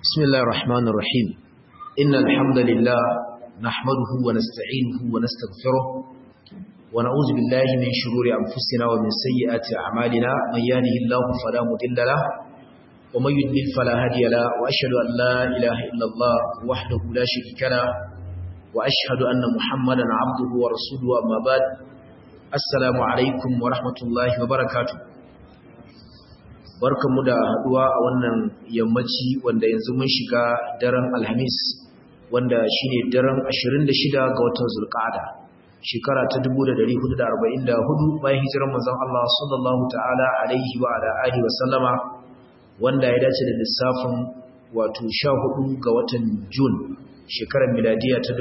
بسم الله الرحمن الرحيم إن الحمد لله نحمده ونستعينه ونستغفره ونعوذ بالله من شرور أنفسنا ومن سيئات أعمالنا من يهده الله فلا مضل له ومن يضلل فلا هادي له وأشهد أن لا إله إلا الله وحده لا شريك له وأشهد أن محمدا عبده ورسوله أما بعد السلام عليكم ورحمة الله وبركاته barkanmu da haduwa a wannan yammaci wanda yanzu mun shiga daren alhamis wanda shine daren 26 ga watan zulqa'ada shekara ta 1444 bayan hijirar manzon Allah sallallahu ta'ala alaihi wa ala alihi wa sallama wanda ya dace da lissafin wato 14 ga watan Jun shekarar miladiya ta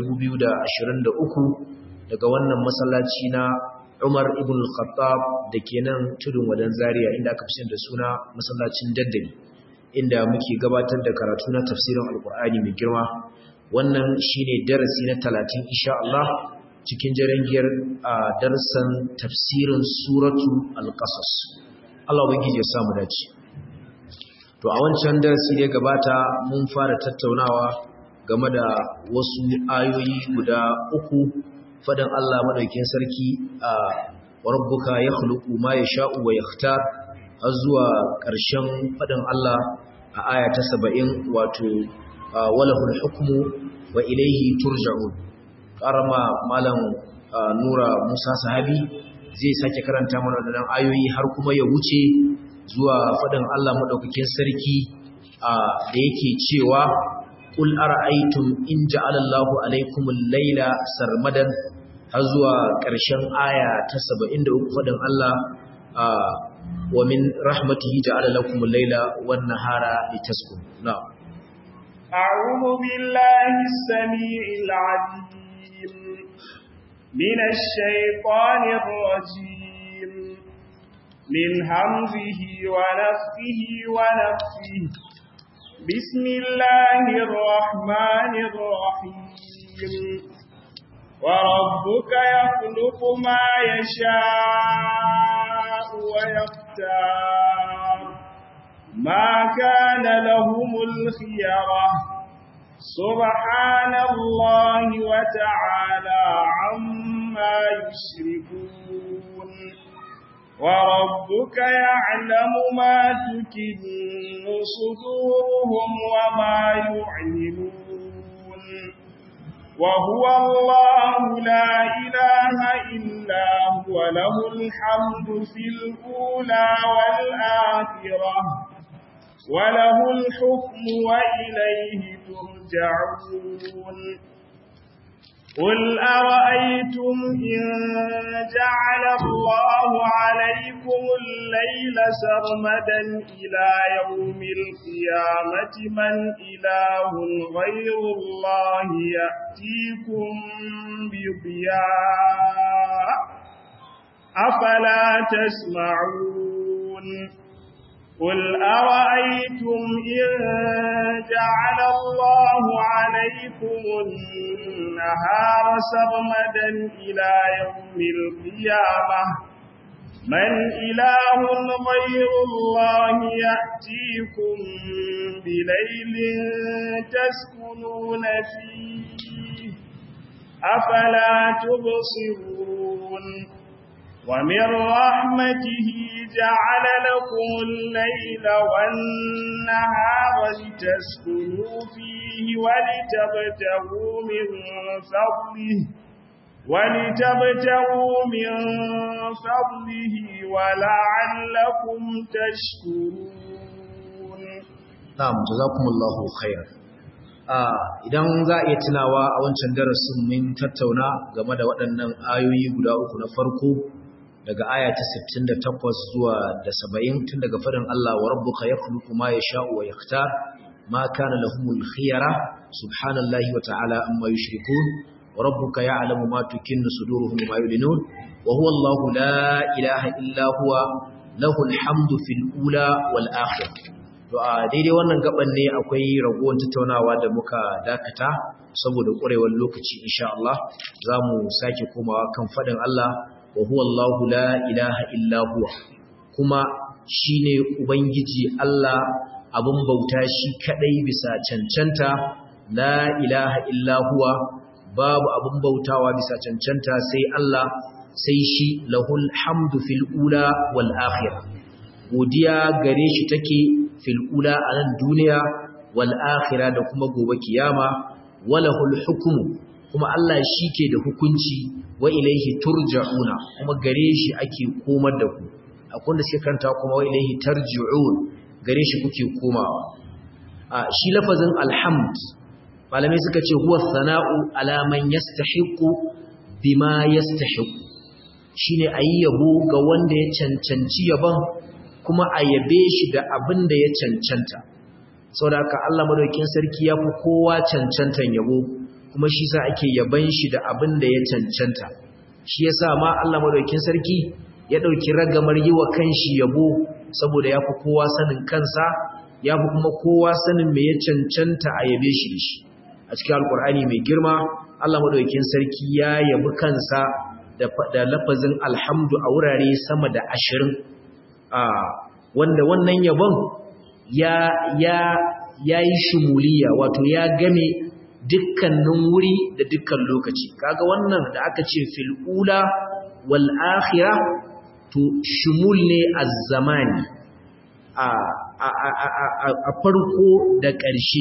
2023 daga wannan masallaci na Umar ibn al-Khattab da ke nan tudun wadan Zaria inda aka fi da suna masallacin daddali inda muke gabatar da karatu na tafsirin Alkur'ani mai girma wannan shine darasi na 30 insha Allah cikin jarangiyar a darsan tafsirin suratu al-Qasas Allah ubangiji ya samu dace to a wancan darasi da gabata mun fara tattaunawa game da wasu ayoyi guda uku fadan Allah madaukin sarki a rabbuka yakhluqu ma yasha'u wa yakhtar har zuwa ƙarshen fadan Allah a aya ta 70 wato walahul hukmu wa ilayhi turja'un karama malam Nura Musa Sahabi zai sake karanta mana wannan ayoyi har kuma ya wuce zuwa fadan Allah madaukakin sarki da yake cewa قل أرأيتم إن جعل الله عليكم الليل سرمدا har zuwa ƙarshen aya ta 73 faɗin Allah wa min rahmatihi ja'ala lakum al-laila wan nahara litaskunu na'am a'udhu billahi as-sami'il 'alim minash shaitanir rajim min hamzihi wa nafthihi wa nafthihi بسم الله الرحمن الرحيم وربك يخلق ما يشاء ويختار ما كان لهم الخيرة سبحان الله وتعالى عما يشركون وربك يعلم ما تكن صدورهم وما يعلنون وهو الله لا إله إلا هو له الحمد في الأولى والآخرة وله الحكم وإليه ترجعون قل أرأيتم إن جعل الله عليكم الليل سرمدا إلى يوم القيامة من إله غير الله يأتيكم بضياء أفلا تسمعون قل أرأيتم إن جعل الله عليكم النهار سرمدا إلى يوم القيامة من إله غير الله يأتيكم بليل تسكنون فيه أفلا تبصرون ومن رحمته جعل لكم الليل والنهار لتسكنوا فيه ولتبتغوا من فضله ولتبتغوا من فضله ولعلكم تشكرون نعم جزاكم الله خيرا idan za a iya tunawa a wancan darasin mun tattauna game da waɗannan ayoyi guda uku na farko daga aya ta 68 zuwa da 70 tun daga faɗin Allah wa rabbuka yakhluqu ma yasha'u wa yakhtar ma kana lahumul khiyara subhanallahi wa ta'ala amma yushrikun wa rabbuka ya'lamu ma tukinnu suduruhum wa ma yulinun wa huwa Allahu la ilaha illa huwa lahul hamdu fil ula wal akhirah to a daidai wannan gaban ne akwai ragowar tattaunawa da muka dakata saboda ƙurewar lokaci insha Allah za mu sake komawa kan faɗin Allah wa huwa Allahu la ilaha illa huwa kuma shine ubangiji Allah a abin bauta shi kadai bisa cancanta la ilaha illa huwa babu abin bautawa bisa cancanta sai Allah sai shi lahul hamdu fil ula wal akhirah godiya gare shi take fil ula a nan duniya wal akhirah da kuma gobe kiyama walahul hukmu kuma Allah shi ke da hukunci wa ilaihi turja'una kuma gare shi ake komar da ku akwai da suke kanta kuma wa ilaihi tarji'un gare shi kuke komawa a shi lafazin alhamd malamai suka ce huwa sana'u ala man yastahiqu bima yastahiqu shine ayi yabo ga wanda ya cancanci yabon kuma a yabe shi da abin da ya cancanta saboda haka Allah madaukakin sarki ya fi kowa cancantan yabo kuma shi sa ake yaban shi da abin da ya cancanta shi yasa ma Allah madaukakin sarki ya dauki ragamar yi wa kanshi yabo saboda ya fi kowa sanin kansa ya fi kuma kowa sanin me ya cancanta a yabe shi da shi a cikin alkur'ani mai girma Allah madaukakin sarki ya yabi kansa da lafazin alhamdu a wurare sama da ashirin wanda wannan yabon ya ya yayi shumuliya wato ya game dukkanin wuri da dukkan lokaci kaga wannan da aka ce fil ula wal akhirah to shumul ne az-zamani a a a a farko da ƙarshe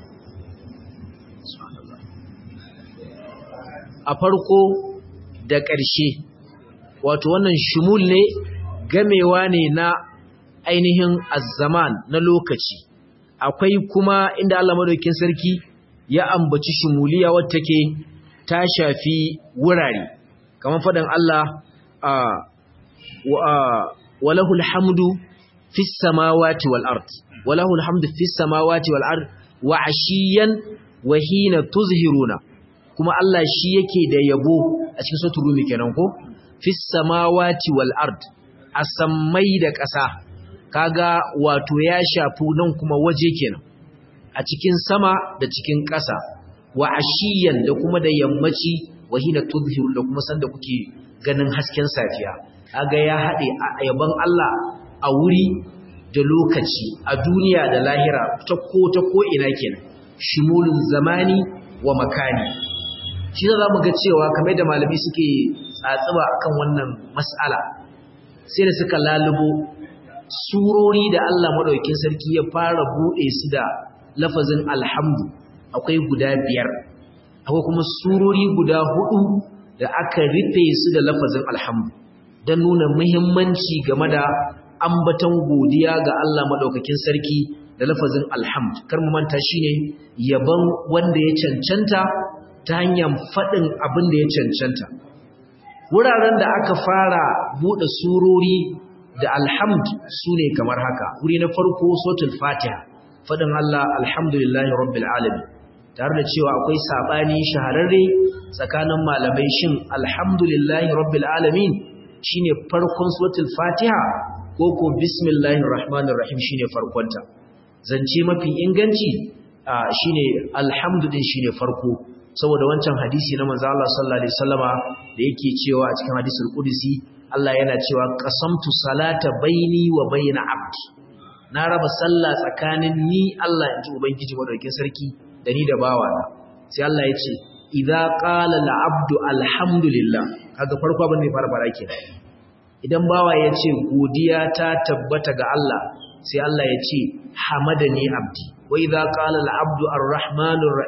a farko da ƙarshe wato wannan shumul ne gamewa ne na ainihin azzaman na lokaci akwai kuma inda Allah madaukakin sarki ya ambaci shumuliya wacce take ta shafi wurare kamar fadan Allah a walahul hamdu fis samawati wal ard walahul hamdu fis samawati wal ard wa ashiyan wa hina tuzhiruna kuma Allah shi yake da yabo a cikin suratul rumi kenan ko fis samawati wal ard asammai da ƙasa kaga wato ya shafi nan kuma waje kenan a cikin sama da cikin ƙasa wa ashiyan da kuma da yammaci wa hina tudhiru da kuma sanda kuke ganin hasken safiya kaga ya hade yaban Allah a wuri da lokaci a duniya da lahira ta ko ta ko ina kenan shimulun zamani wa makani shi za mu ga cewa kamar da malami suke tsatsuba akan wannan mas'ala sai da suka lalubo surori da Allah madaukakin sarki ya fara bude su da lafazin alhamdu akwai guda biyar akwai kuma surori guda hudu da aka rufe su da lafazin alhamdu don nuna muhimmanci game da ambaton godiya ga Allah madaukakin sarki da lafazin alhamdu kar mu manta shine yaban wanda ya cancanta ta hanyar faɗin abin da ya cancanta wuraren da aka fara buɗe surori da alhamd su ne kamar haka wuri na farko sotul fatiha faɗin Allah alhamdulillahi rabbil alamin tare da cewa akwai saɓani shahararre tsakanin malamai shin alhamdulillahi rabbil alamin shine farkon sotul fatiha ko ko bismillahir rahmanir rahim shine farkonta zance mafi inganci shine alhamdu din shine farko saboda wancan hadisi na manzo Allah sallallahu alaihi wasallama da yake cewa a cikin hadisul qudsi Allah yana cewa qasamtu salata baini wa baina abdi na raba sallah tsakanin ni Allah inji ubangiji madaukakin sarki da ni da bawana sai Allah ya ce idza qala al abdu alhamdulillah kaga farko abin da ya fara fara kenan idan bawa ya ce godiya ta tabbata ga Allah sai Allah ya ce hamadani abdi wa idza qala al abdu arrahmanur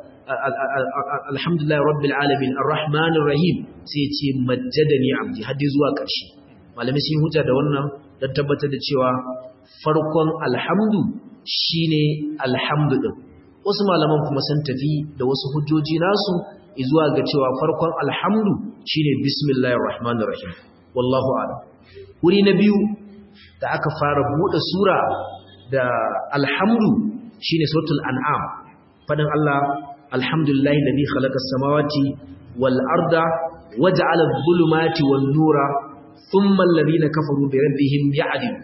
alhamdulillah rabbil alamin arrahmanir rahim sai ce majjadani abdi haddi zuwa ƙarshe malami sun hujja da wannan don tabbatar da cewa farkon alhamdu shine alhamdu din wasu malaman kuma sun tafi da wasu hujjoji nasu zuwa ga cewa farkon alhamdu shine bismillahir rahmanir rahim wallahu a'lam wuri na biyu da aka fara bude sura da alhamdu shine suratul an'am fadin Allah alhamdulillahi alladhi khalaqa as-samawati wal arda waja'ala adh-dhulumati wan nura thumma alladhina kafaru bi rabbihim ya'dil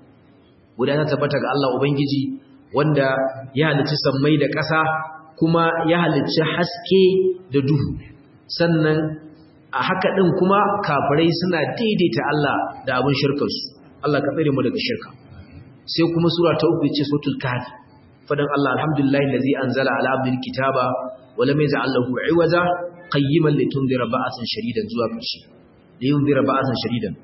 wadana tabbata ga Allah ubangiji wanda ya halicci sammai da ƙasa kuma ya halicci haske da duhu sannan a haka din kuma kafirai suna daidaita Allah da abin shirkarsu Allah ka tsare mu daga shirka sai kuma sura ta uku ce suratul kahf fadan Allah alhamdulillahi allazi anzala ala abdil kitaba wa lam yaj'al lahu iwaja qayyiman litundira ba'san shadidan zuwa ƙarshe liyundira ba'san shadidan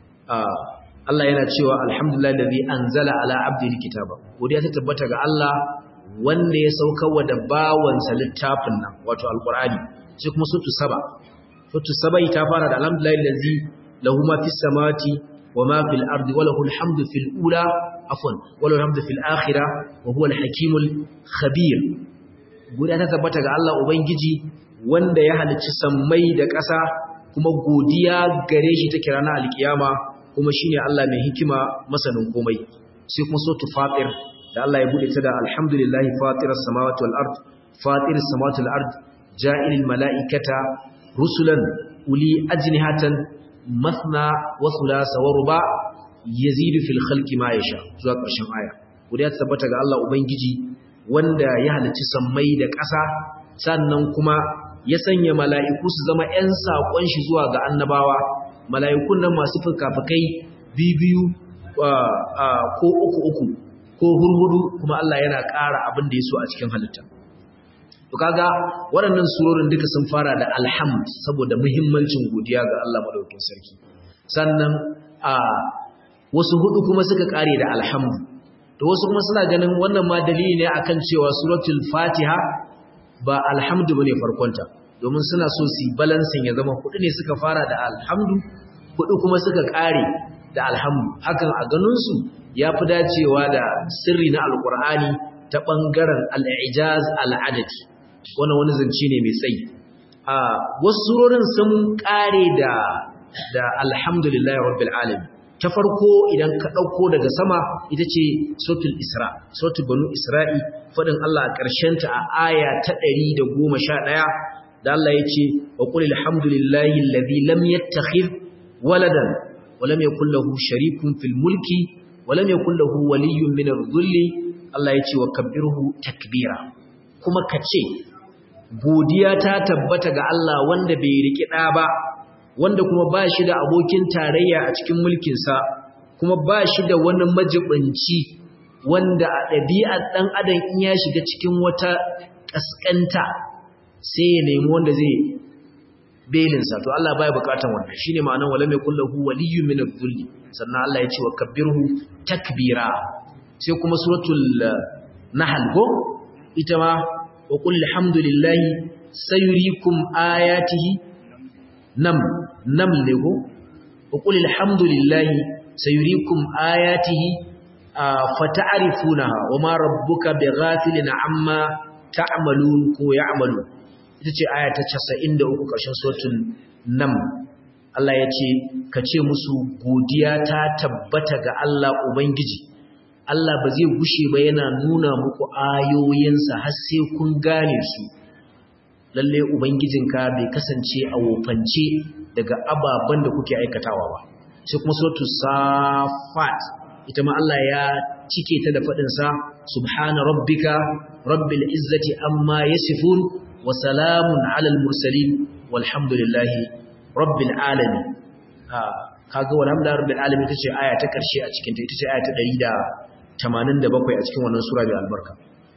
Allah yana cewa alhamdulillahi allazi anzala ala abdil kitaba godiya ta tabbata ga Allah wanda ya saukarwa da bawansa littafin nan wato alqur'ani sai kuma suratul saba suratul saba ta fara da alhamdulillahi allazi lahu ma fis samawati wa ma fil ardi wa lahu alhamdu fil ula afwan wa lahu alhamdu fil akhirah wa huwa al hakimul khabir godiya ta tabbata ga Allah ubangiji wanda ya halicci sammai da ƙasa kuma godiya gare shi take ranar alkiyama kuma shine Allah mai hikima masanin komai sai kuma suratul fatir da Allah ya bude ta da alhamdulillahi fatiras samawati wal ard fatiris samawati wal ard ja'ilil malaikata rusulan uli ajnihatan mathna wa thulatha wa ruba yazidu fil khalqi ma yasha zuwa ƙarshen aya godiya ta tabbata ga Allah ubangiji wanda ya halicci sammai da ƙasa sannan kuma ya sanya mala'iku su zama ‘yan saƙon shi zuwa ga annabawa mala'ikun nan masu fuka-fukai biyu ko uku uku ko hurhudu kuma Allah yana ƙara abin da ya so a cikin halitta to kaga waɗannan surorin duka sun fara da alhamd saboda muhimmancin godiya ga Allah madaukakin sarki sannan a wasu hudu kuma suka kare da alhamd to wasu kuma suna ganin wannan ma dalili ne akan cewa suratul fatiha ba alhamdu bane farkonta domin suna so su balancing ya zama hudu ne suka fara da alhamdu hudu kuma suka kare da alhamdu hakan a ganin su yafi dacewa da sirri na alqur'ani ta bangaren al-ijaz al-adadi wannan wani zance ne mai tsayi a wasu surorin sun kare da da alhamdulillahi rabbil alamin ta farko idan ka dauko daga sama ita ce suratul isra suratul banu isra'i fadin Allah a ƙarshen ta a aya ta 111 da Allah yace wa qul alhamdulillahi alladhi lam yattakhidh waladan wa lam yakul lahu sharikun fil mulki wa lam yakul lahu waliyyun min adh-dhulli Allah yace wa kabbirhu takbira kuma kace godiya ta tabbata ga Allah wanda bai riki ɗa ba wanda kuma ba shi da abokin tarayya a cikin mulkinsa kuma ba shi da wani majibinci wanda a ɗabi'ar ɗan adam in ya shiga cikin wata ƙasƙanta sai ya nemi wanda zai belinsa to Allah baya buƙatar wannan shine ma'anar wala mai kullahu waliyyun min adh-dhulli sannan Allah ya ce wa kabbirhu takbira sai kuma suratul nahl go ita ma wa qul alhamdulillahi sayuriikum ayatihi nam nam ne ko wa qul alhamdulillahi sayuriikum ayatihi fata'rifunaha wama rabbuka bighafilin amma ta'malun ko ya'malun ita ce aya ta 93 ƙarshen suratul nam Allah ya ce ka ce musu godiya ta tabbata ga Allah ubangiji Allah ba zai gushe ba yana nuna muku ayoyinsa har sai kun gane su lalle ubangijinka bai kasance a wofance daga ababen da kuke aikatawa ba sai kuma suratul safat ita ma Allah ya cike ta da fadin sa subhana rabbika rabbil izzati amma yasifun wa salamun alal mursalin walhamdulillahi rabbil alamin kaga walhamdulillahi rabbil alamin tace aya ta karshe a cikin ta ita ce aya ta 187 a cikin wannan sura mai albarka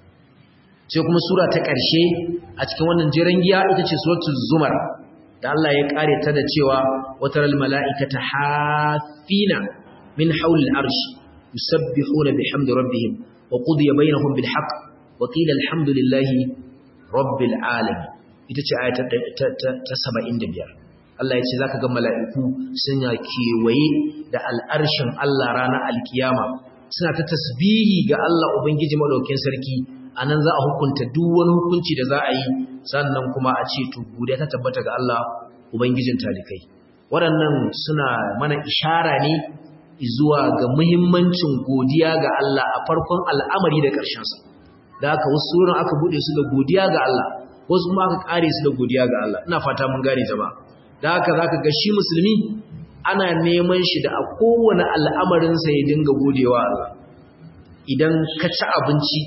sai kuma sura ta ƙarshe a cikin wannan jiran giya ita ce suratul zumar da Allah ya kare ta da cewa wataral mala'ikata hafina min hawlil arsh yusabbihuna bihamdi rabbihim wa qudiya bainahum bil haqq wa qila alhamdulillahi rabbil alamin ita ce aya ta 75 Allah ya ce zaka ga mala'iku suna kewaye da al'arshin Allah ranar alkiyama suna ta tasbihi ga Allah ubangiji madaukakin sarki a nan za a hukunta duk wani hukunci da za a yi sannan kuma a ce to godiya ta tabbata ga Allah ubangijin talikai waɗannan suna mana ishara ne zuwa ga muhimmancin godiya ga Allah a farkon al'amari da ƙarshensa da aka wasu suran aka buɗe su da godiya ga Allah wasu kuma aka ƙare su da godiya ga Allah ina fata mun gane jama'a da haka zaka ga shi musulmi ana neman shi da a kowane al'amarinsa ya dinga godewa Allah idan ka ci abinci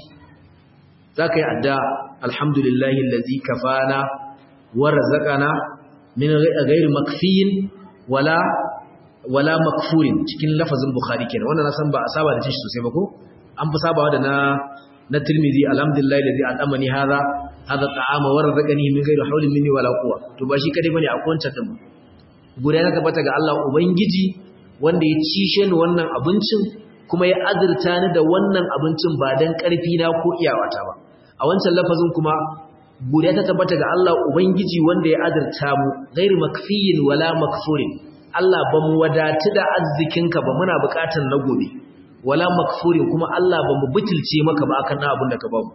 za ka yi adda alhamdulillahi lalzi kafana wa razaqana min ghairi makfiyin wala wala makfurin cikin lafazin bukhari kenan wannan na san ba a saba da shi sosai ba ko an fi sabawa da na na tirmidhi alhamdulillah alladhi al'amani hadha hadha ta'ama wa razaqani min ghairi hawlin minni wala quwwa to ba shi kadai bane akwai wancan din guda ya tabbata ga Allah ubangiji wanda ya cishe ni wannan abincin kuma ya azurta ni da wannan abincin ba dan karfi na ko iyawata ba a wancan lafazin kuma guda ta tabbata ga Allah ubangiji wanda ya azurta mu ghairi makfiyin wala makfurin Allah ba mu wadatu da arzikinka ba muna bukatar na gobe wala makfurin kuma Allah ba mu butulce maka ba akan abin da ka ba mu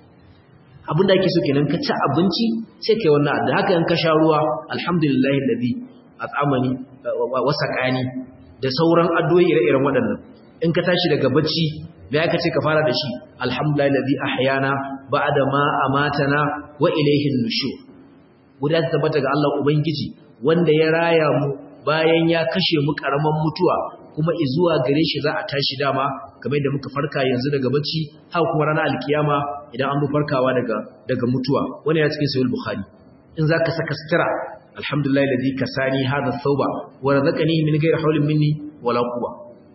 abin da ake so kenan ka ci abinci sai kai wannan da haka in ka sha ruwa alhamdulillahi alladhi at'amani wa saqani da sauran addu'o'i ire-iren waɗannan in ka tashi daga bacci me aka ce ka fara da shi alhamdulillahi alladhi ahyana ba'da ma amatana wa ilayhi nushur guda ta tabbata ga Allah ubangiji wanda ya raya mu bayan ya kashe mu karaman mutuwa kuma izuwa gare shi za a tashi dama kamar da muka farka yanzu daga bacci har kuma ranar alkiyama idan an bi farkawa daga daga mutuwa wannan ya cikin sahih bukhari in zaka saka sutura alhamdulillah alladhi kasani hadha thawba wa razaqani min ghairi hawlin minni wala quwwa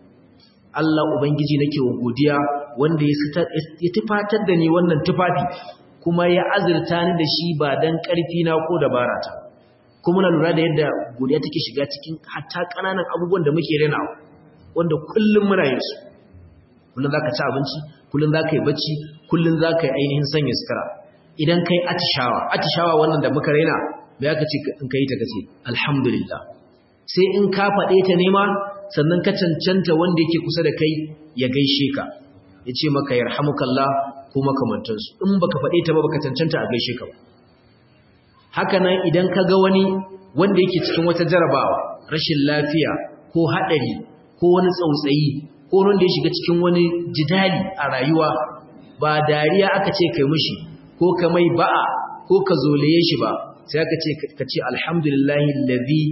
Allah ubangiji nake wa godiya wanda ya ya tufatar da ni wannan tufafi kuma ya azurta ni da shi ba dan karfi na ko dabara ta kuma na lura da yadda godiya take shiga cikin hatta kananan abubuwan da muke renawa wanda kullum muna yin su kullum zaka ci abinci kullum zaka yi bacci kullum zaka yi ainihin sanya sutura idan kai atishawa atishawa wannan da muka raina me aka ce in kai ta kace alhamdulillah sai in ka faɗe ta nema sannan ka cancanta wanda yake kusa da kai ya gaishe ka ya ce maka yarhamukallah ko makamantansu in baka faɗe ta ba baka cancanta a gaishe ka ba haka nan idan ka ga wani wanda yake cikin wata jarabawa rashin lafiya ko haɗari ko wani tsautsayi ko wanda ya shiga cikin wani jidali a rayuwa ba dariya aka ce kai mushi ko ka mai ba'a ko ka zolaye shi ba sai aka ce ka ce alhamdulillahi allazi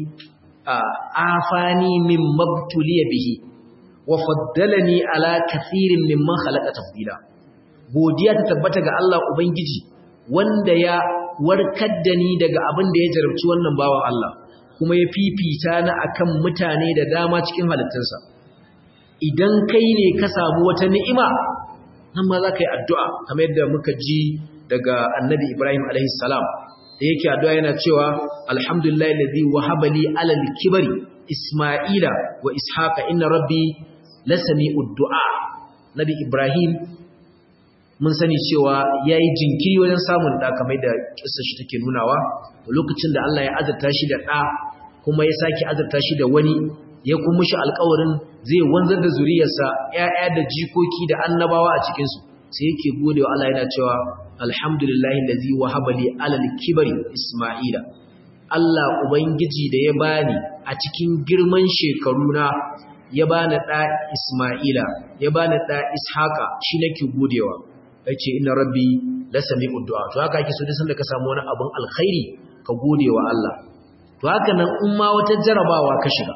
afani min mabtuliya bihi wa faddalani ala kathirin mimman khalaqa tafdila godiya ta tabbata ga Allah ubangiji wanda ya warkar da ni daga abin da ya jarabci wannan bawan Allah kuma ya fifita ni akan mutane da dama cikin halittunsa idan kai ne ka samu wata ni'ima nan ma za ka yi addu'a kamar yadda muka ji daga annabi Ibrahim alaihi salam da yake addu'a yana cewa alhamdulillah alladhi wahaba li ala al-kibri isma'ila wa ishaqa inna rabbi lasami'ud du'a nabi Ibrahim mun sani cewa yayi jinkiri wajen samun da kamar da kissa shi take nunawa lokacin da Allah ya azurta shi da da kuma ya saki azurta shi da wani ya kuma shi alƙawarin zai wanzar da zuriyarsa ƴaƴa da jikoki da annabawa a cikin su sai yake gode wa Allah yana cewa alhamdulillahi allazi wahaba li alal kibri isma'ila Allah ubangiji da ya bani a cikin girman shekaruna ya bani da isma'ila ya bani da ishaqa shi nake godewa yace inna rabbi la sami'ud du'a to haka ake so duk sanda ka samu wani abun alkhairi ka gode wa Allah to haka nan in ma wata jarabawa ka shiga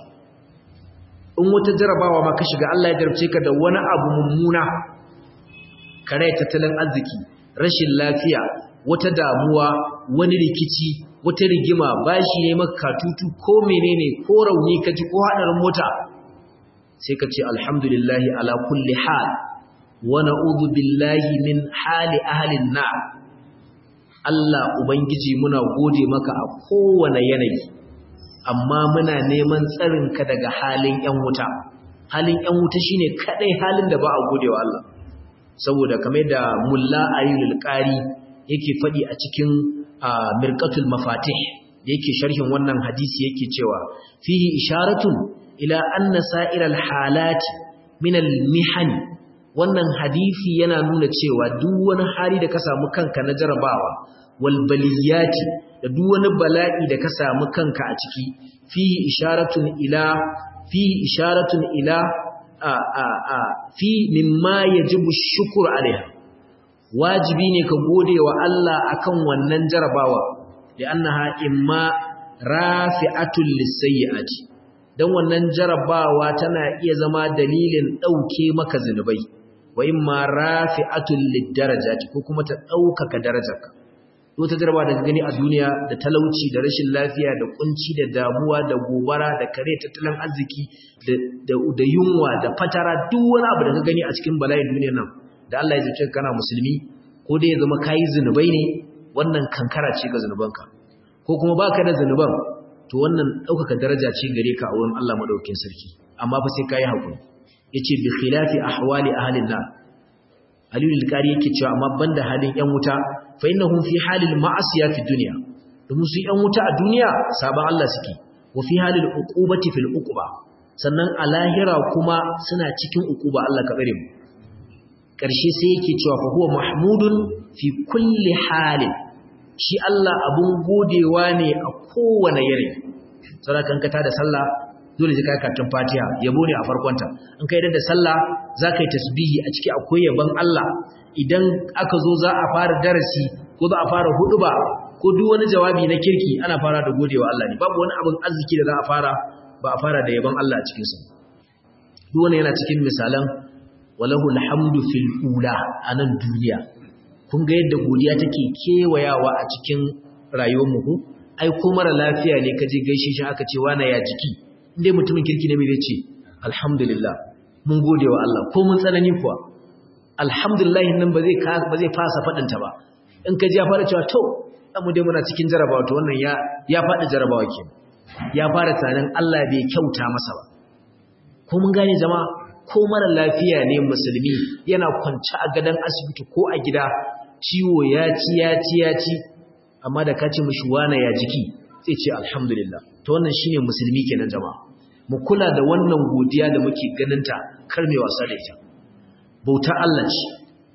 in wata jarabawa ma ka shiga Allah ya jarabce ka da wani abu mummuna kare tattalin arziki rashin lafiya wata damuwa wani rikici wata rigima bashi ne maka katutu ko menene ko rauni ka ji ko hadarin mota sai ka ce alhamdulillahi ala kulli hal wa na'udhu billahi min hali ahli an-nar Allah ubangiji muna gode maka a kowane yanayi amma muna neman tsarin ka daga halin yan wuta halin yan wuta shine kadai halin da ba a godewa Allah saboda kamar da mulla ayyul qari yake fadi a cikin mirqatul mafatih yake sharhin wannan hadisi yake cewa fihi isharatun ila anna sa'iral halati min al mihan wannan hadisi yana nuna cewa duk wani hali da ka samu kanka na jarabawa wal baliyati da duk wani bala'i da ka samu kanka a ciki fihi isharatun ila fihi isharatun ila fi mimma yajibu shukr alaiha wajibi ne ka gode wa Allah akan wannan jarabawa da annaha imma rafi'atul lisayyiati dan wannan jarabawa tana iya zama dalilin dauke maka zinubai wa imma rafi'atul lidarajati ko kuma ta daukaka darajarka wata jaraba da gani a duniya da talauci da rashin lafiya da kunci da damuwa da gobara da kare tattalin arziki da yunwa da fatara duk wani abu da ka gani a cikin bala'in duniyar nan da Allah ya zace kana musulmi ko dai ya zama kayi zinubai ne wannan kankara ce ga zinubanka ko kuma baka da zinuban to wannan ɗaukaka daraja ce gare ka a wurin Allah madaukakin sarki amma fa sai kayi hakuri yace bi khilafi ahwali ahlin nar Aliyu al-Qari yake cewa amma banda halin ƴan wuta fa innahum fi halil ma'asiya fi dunya domin su ƴan wuta a duniya saban Allah suke wa fi halil uqubati fil uquba sannan a lahira kuma suna cikin uquba Allah ka tsare mu karshe sai yake cewa fa huwa mahmudun fi kulli halin shi Allah abun godewa ne a kowane yare sadakan ka da sallah dole sai ka karatun Fatiha yabo ne a farkonta in kai da sallah zaka yi tasbihi a ciki akwai yabon Allah idan aka zo za a fara darasi ko za a fara huduba ko duk wani jawabi na kirki ana fara da godewa Allah ne babu wani abin arziki da za a fara ba a fara da yabon Allah a cikin sa duk wani yana cikin misalan walahu alhamdu fil ula anan duniya kun ga yadda godiya take kewayawa a cikin rayuwar mu ai ko mara lafiya ne kaje gaishe shi aka ce wani ya jiki inda mutumin kirki ne mai zai ce alhamdulillah mun gode wa Allah ko mun tsanani kuwa alhamdulillah nan ba zai ba zai fasa fadin ta ba in ka ji ya fara cewa to mu dai muna cikin jarabawa to wannan ya ya fadi jarabawa ke ya fara tunanin Allah bai kyauta masa ba ko mun gane jama'a ko mara lafiya ne musulmi yana kwance a gadon asibiti ko a gida ciwo ya ci ya ci ya ci amma da ka ce mishi wana ya jiki sai ce alhamdulillah to wannan shine musulmi kenan jama'a mu kula da wannan godiya da muke ganinta kar mai wasa da ita bauta Allah ce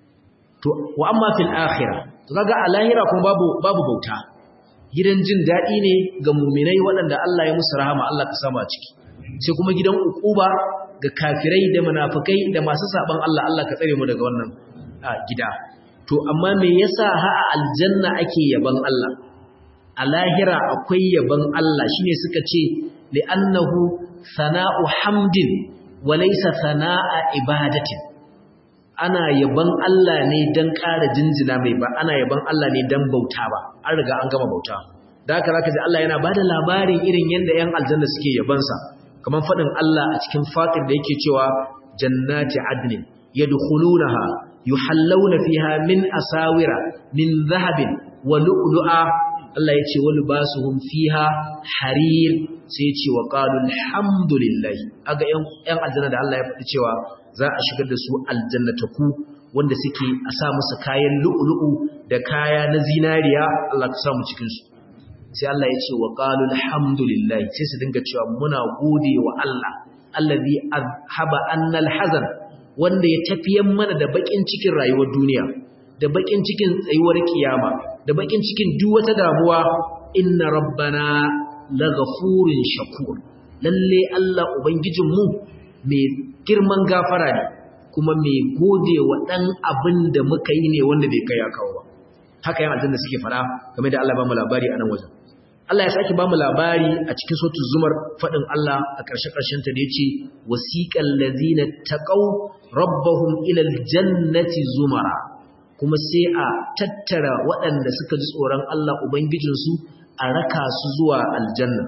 to wa amma fil akhirah to kaga a lahira kuma babu babu bauta gidan jin dadi ne ga mu'minai waɗanda Allah ya musu rahama Allah ka sama ciki sai kuma gidan ukuba ga kafirai da munafikai da masu saban Allah Allah ka tsare mu daga wannan gida to amma me yasa ha a aljanna ake yaban Allah a lahira akwai yaban Allah shine suka ce li'annahu sana'u hamdin wa laysa sana'a ibadatin ana yaban Allah ne dan ƙara jinjina mai ba ana yaban Allah ne dan bauta ba an riga an gama bauta da haka zaka ji Allah yana bada labarin irin yanda 'yan aljanna suke yabansa kamar faɗin Allah a cikin fatir da yake cewa jannati adnin yadkhulunaha yuhallawna fiha min asawira min dhahabin wa lu'lu'a Allah ya ce wani ba su hun fiha harir sai ya ce wa ƙalun alhamdulillahi aga ‘yan aljanna da Allah ya faɗi cewa za a shigar da su aljannataku wanda suke a sa musu kayan lu'ulu'u da kaya na zinariya Allah ka samu cikinsu sai Allah ya ce wa ƙalun alhamdulillahi sai su dinga cewa muna gode wa Allah allazi haba annal hazan wanda ya tafiyan mana da baƙin cikin rayuwar duniya da baƙin cikin tsayuwar kiyama da bakin cikin duk wata damuwa inna rabbana laghafurun shakur lalle Allah ubangijinmu mai girman gafara ne kuma mai gode wa dan abin da muka yi ne wanda bai kai kawo ba haka yan aljanna suke fara game da Allah ba mu labari a nan wajen Allah ya saki ba mu labari a cikin suratul zumar fadin Allah a ƙarshe ƙarshen ta da yace wasiqal ladzina taqaw rabbahum ila aljannati zumara kuma sai a tattara waɗanda suka ji tsoron Allah Ubangijinsu a raka su zuwa aljanna.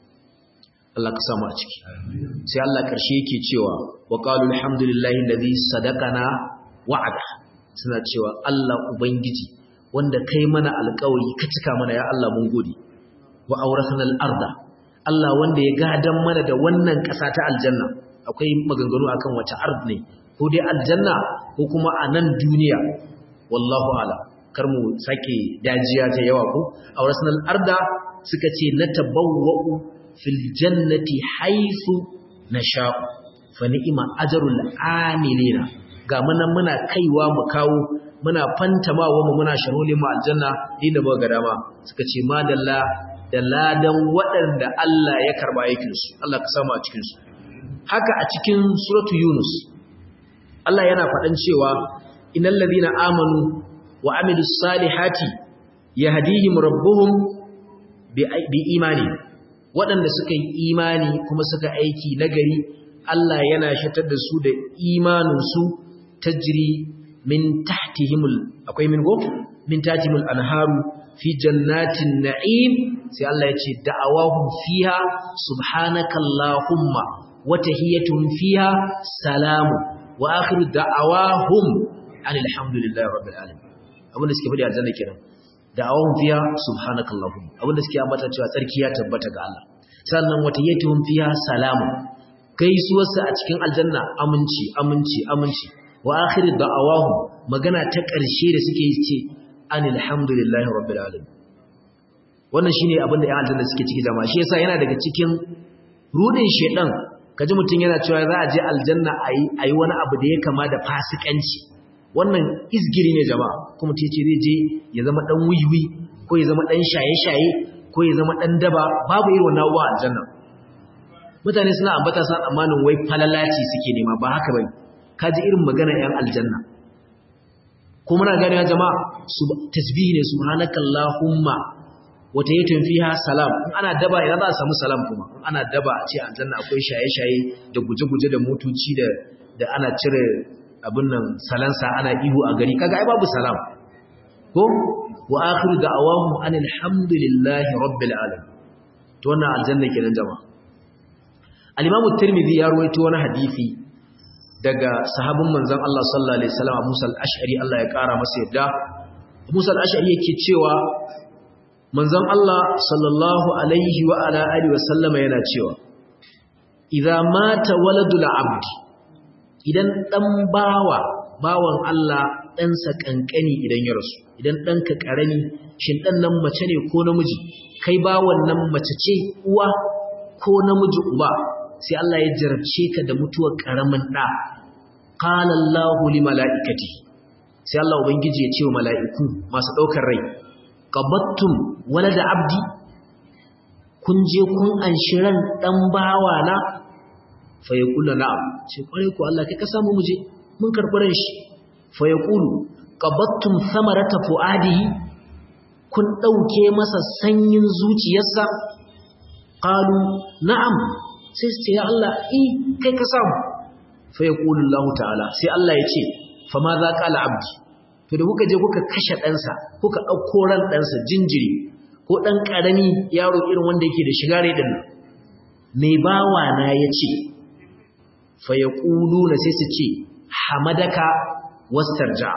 Allah ka samu a ciki. Sai Allah ƙarshe yake cewa, wa ƙalu alhamdulillahi lazi sadakana wa'ada. Suna cewa Allah Ubangiji wanda kai mana alƙawari ka cika mana ya Allah mun gode. Wa auratan al'arda. Allah wanda ya gadan mana da wannan ƙasa ta aljanna. Akwai maganganu akan wace ard ne, ko dai aljanna ko kuma a nan duniya wallahu ala kar mu sake dajiya ta yawa ko aurasnal arda suka ce natabawwa'u fil jannati haythu nasha'u fa ni'ma ajrul amilina ga muna muna kaiwa mu kawo muna fantamawa mu muna sharholi mu aljanna inda muka ga dama suka ce madalla da ladan waɗanda Allah ya karba aikin su Allah ka samu a cikin su haka a cikin suratu yunus Allah yana faɗan cewa innal ladina amanu wa amilus salihati yahdihim rabbuhum bi imani waɗanda suka yi imani kuma suka aiki nagari Allah yana shatar da su da imaninsu tajri min tahtihimul akwai min go min tahtihimul anharu fi jannatin na'im sai Allah ya ce da'awahum fiha subhanakallahumma wa tahiyyatuhum fiha salamu wa akhiru da'awahum anil hamdulillahi rabbil alamin abinda suke faɗi aljanna kenan da'awahum fiha subhanakallahumma abinda suke ambata cewa tsarki ya tabbata ga Allah sannan wa tahiyyatuhum fiha salamu gaisuwarsa a cikin aljanna aminci aminci aminci wa akhiru da'awahum magana ta ƙarshe da suke ce anil hamdulillahi rabbil alamin wannan shine abin da ƴan aljanna suke ciki jama'a shi yasa yana daga cikin rudin shedan kaji mutun yana cewa za a je aljanna ayi ayi wani abu da ya kama da fasikanci wannan izgiri ne jama'a kuma tace zai je ya zama dan wiwi ko ya zama dan shaye-shaye ko ya zama dan daba babu irin wannan abuwa aljanna mutane suna ambata san amanin wai falalaci suke nema ba haka bane kaji irin magana ƴan aljanna ko muna ganewa jama'a tasbihi ne subhanakallahumma wata yatun fiha salam in ana daba ina za a samu salam kuma in ana daba a ce aljanna akwai shaye-shaye da guje-guje da motoci da da ana cire abin nan salansa ana ihu a gari kaga ai babu salam ko wa akhiru da'awahum anil hamdulillahi rabbil alamin to wannan aljanna kenan jama'a al-imam at-tirmidhi ya ruwaito wani hadisi daga sahabin manzon Allah sallallahu alaihi wasallam Musa al-Ash'ari Allah ya kara masa yadda Musa al-Ash'ari yake cewa manzon Allah sallallahu alaihi wa ala alihi wasallam yana cewa idza mata waladul abd idan dan bawa bawan Allah ɗansa kankani idan ya rasu idan ɗanka karami shin dan nan mace ne ko namiji kai bawan nan mace ce uwa ko namiji uba sai Allah ya jarabce ka da mutuwar karamin ɗa qala Allahu li malaikati sai Allah ubangiji ya ce wa mala'iku masu ɗaukar rai qabattum walada abdi kun je kun anshi ran dan bawa na fa yaqulu na'am ce kware ku Allah kai ka samu muje mun karɓi ran shi fa yaqulu qabattum samarata fuadihi kun ɗauke masa sanyin zuciyarsa qalu na'am sai su ce ya Allah i kai ka samu fa yaqulu Allah ta'ala sai Allah ya ce fa ma za qala abdi to da kuka je kuka kashe ɗansa kuka ɗauko ran ɗansa jinjiri ko ɗan ƙarami yaro irin wanda yake da shiga rai ɗin mai bawa na ya ce fa yaqulu na sai su ce hamadaka wastarja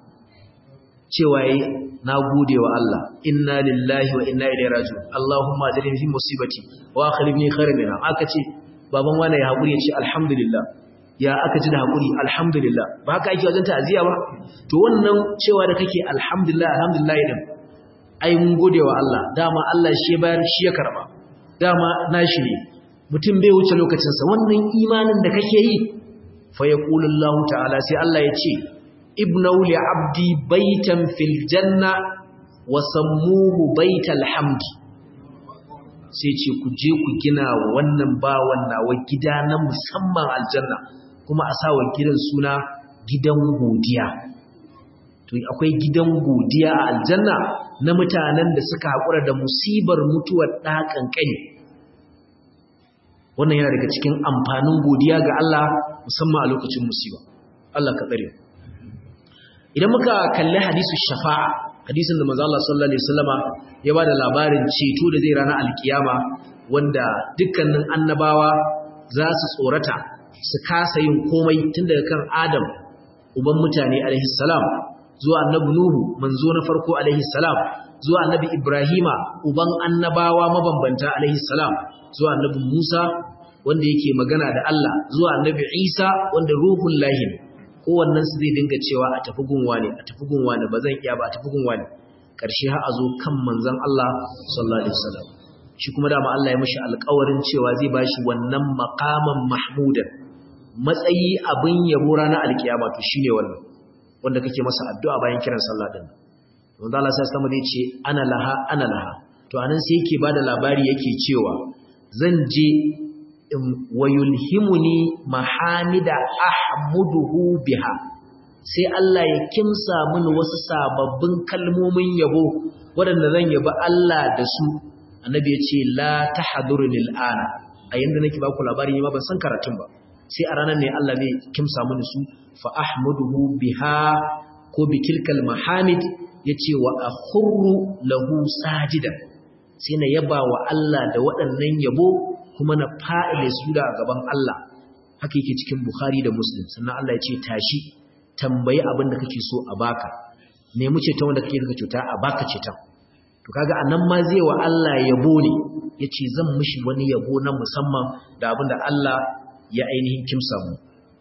cewa yi na gode wa Allah inna lillahi wa inna ilaihi raji'un Allahumma ajirni fi musibati wa akhlifni khairan minha aka ce baban wani ya hakuri ya ce alhamdulillah ya aka ji da hakuri alhamdulillah ba haka ake wajen ta'aziya ba to wannan cewa da kake alhamdulillah alhamdulillah din ai mun gode wa Allah dama Allah shi ya bayar shi ya karba dama nashi ne mutum bai wuce lokacin sa wannan imanin da kake yi fa yaqulu Allah ta'ala sai Allah ya ce ibnau li abdi baitan fil janna wa sammuhu baital hamdi sai ce ku je ku gina wannan bawan nawa gida na musamman aljanna kuma a sa wa gidan suna gidan godiya to akwai gidan godiya a aljanna na mutanen da suka haƙura da musibar mutuwar ɗa ƙanƙani wannan yana daga cikin amfanin godiya ga Allah musamman a lokacin musiba Allah ka tsare idan muka kalli hadisu shafa'a hadisin da manzo Allah sallallahu alaihi wasallama ya bada labarin ceto da zai rana alkiyama wanda dukkanin annabawa za su tsorata su kasa yin komai tun daga kan Adam uban mutane alaihi salam zuwa annabi Nuhu manzo na farko alaihi salam zuwa annabi Ibrahima uban annabawa mabambanta alaihi salam zuwa annabi Musa wanda yake magana da Allah zuwa annabi Isa wanda ruhul lahi ne kowannen su zai dinga cewa a tafi gunwa ne a tafi gunwa ne ba zan iya ba a tafi gunwa ne karshe har a zo kan manzon Allah sallallahu alaihi wasallam shi kuma dama Allah ya mishi alƙawarin cewa zai bashi wannan maqaman mahmudan matsayi abin yabo ranar alkiyama to shine wannan wanda kake masa addu'a bayan kiran sallah din wanda Allah sai sama zai ce ana laha ana laha to anan sai yake bada labari yake cewa zan je wayulhimuni mahamida ahmuduhu biha sai Allah ya kimsa mini wasu sababbin kalmomin yabo waɗanda zan yaba Allah da su annabi ya ce la tahduruni al'ana a yanda nake ba ku labari ne ma ban san karatun ba sai a ranar ne Allah zai kimsa mini su fa ahmuduhu biha ko bi tilkal mahamid yace wa akhurru lahu sajidan sai na yaba wa Allah da waɗannan yabo kuma na fa'ile su da gaban Allah haka yake cikin Bukhari da Muslim sannan Allah ya ce tashi tambayi abin da kake so a baka nemi ceton wanda kake da cuta a baka ceton to kaga anan ma zai wa Allah yabo ne yace zan mishi wani yabo na musamman da abin da Allah ya ainihin kimsa mu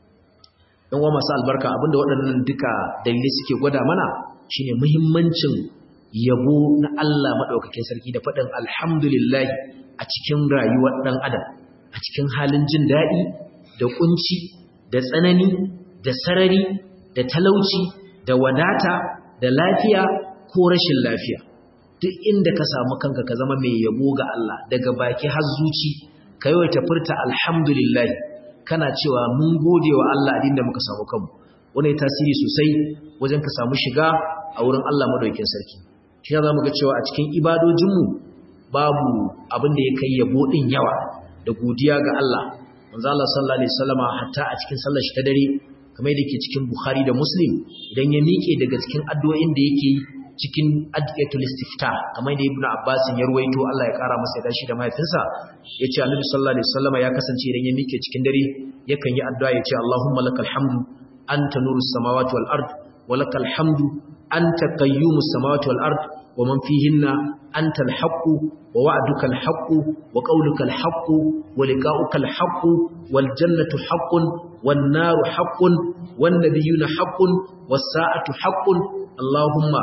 dan wa masu albarka abinda waɗannan duka dalilai suke gwada mana shine muhimmancin yabo na Allah madaukakin sarki da faɗin alhamdulillah a cikin rayuwar ɗan adam a cikin halin jin daɗi da kunci da tsanani da sarari da talauci da wadata da lafiya ko rashin lafiya duk inda ka samu kanka ka zama mai yabo ga Allah daga baki har zuci ka yawaita furta alhamdulillah kana cewa mun gode wa Allah a da muka samu kanmu wani tasiri sosai wajen ka samu shiga a wurin Allah madaukakin sarki shi za mu ga cewa a cikin ibadojinmu babu abin da ya kai yabo din yawa da godiya ga Allah manzo Allah sallallahu alaihi wasallama hatta a cikin sallar shi ta dare kamar yadda yake cikin Bukhari da Muslim idan ya miƙe daga cikin addu'o'in da yake cikin adiyatul istifta kamar yadda Ibn Abbas ya ruwaito Allah ya kara masa da shi da mahaifinsa yace Annabi sallallahu alaihi wasallama ya kasance idan ya miƙe cikin dare yakan yi addu'a yace Allahumma lakal hamdu anta nurus samawati wal ard wa lakal hamdu anta qayyumus samawati wal ard wa man fihinna anta al haqqu wa wa'duka al haqqu wa qawluka al haqqu wa liqa'uka al haqqu wal jannatu haqqun wan naru haqqun wan nabiyyuna haqqun was sa'atu haqqun Allahumma